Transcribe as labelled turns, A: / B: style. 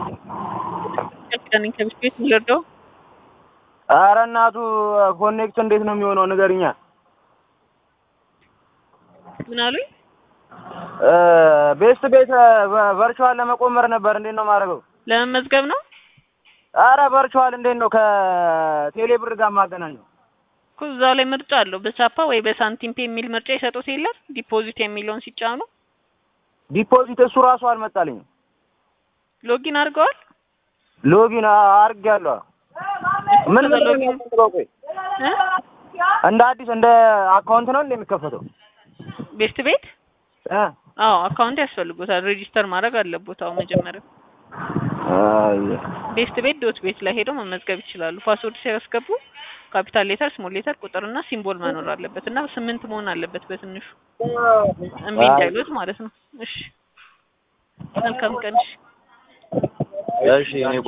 A: ነኝ ከብስ ቤት ልርዳው?
B: ኧረ እናቱ ኮኔክት እንዴት ነው የሚሆነው ንገሪኛ።
A: ምን አሉኝ?
B: ቤስት ቤት ቨርቹዋል ለመቆመር ነበር። እንዴት ነው የማደርገው?
A: ለመመዝገብ ነው
B: ኧረ ቨርቹዋል እንዴት ነው ከቴሌ ብር ጋር የማገናኘው?
A: እኮ እዛው ላይ ምርጫ አለው። በቻፓ ወይ በሳንቲም ፔ የሚል ምርጫ ይሰጡት የለም ዲፖዚት የሚለውን ሲጫኑ
B: ዲፖዚት እሱ ራሱ አልመጣልኝም።
A: ሎጊን አድርገዋል።
B: ሎጊን አድርጌያለሁ። ምን ምን ነው የሚያስፈልገው? ቆይ
A: እ
B: እንደ አዲስ እንደ አካውንት ነው እንደ የሚከፈተው?
A: ቤስት ቤት
B: እ
A: አዎ አካውንት ያስፈልጎታል። ሬጂስተር ማድረግ አለቦት። አዎ መጀመሪያ
B: አይ
A: ቤስት ቤት ዶት ቤት ላይ ሄደው መመዝገብ ይችላሉ። ፓስወርድ ሲያስገቡ ካፒታል ሌተር፣ ስሞል ሌተር፣ ቁጥርና ሲምቦል መኖር አለበት እና ስምንት መሆን አለበት በትንሹ እምቢ እንዳይሉት ማለት ነው። እሺ መልካም ቀን። እሺ
B: እሺ እኔ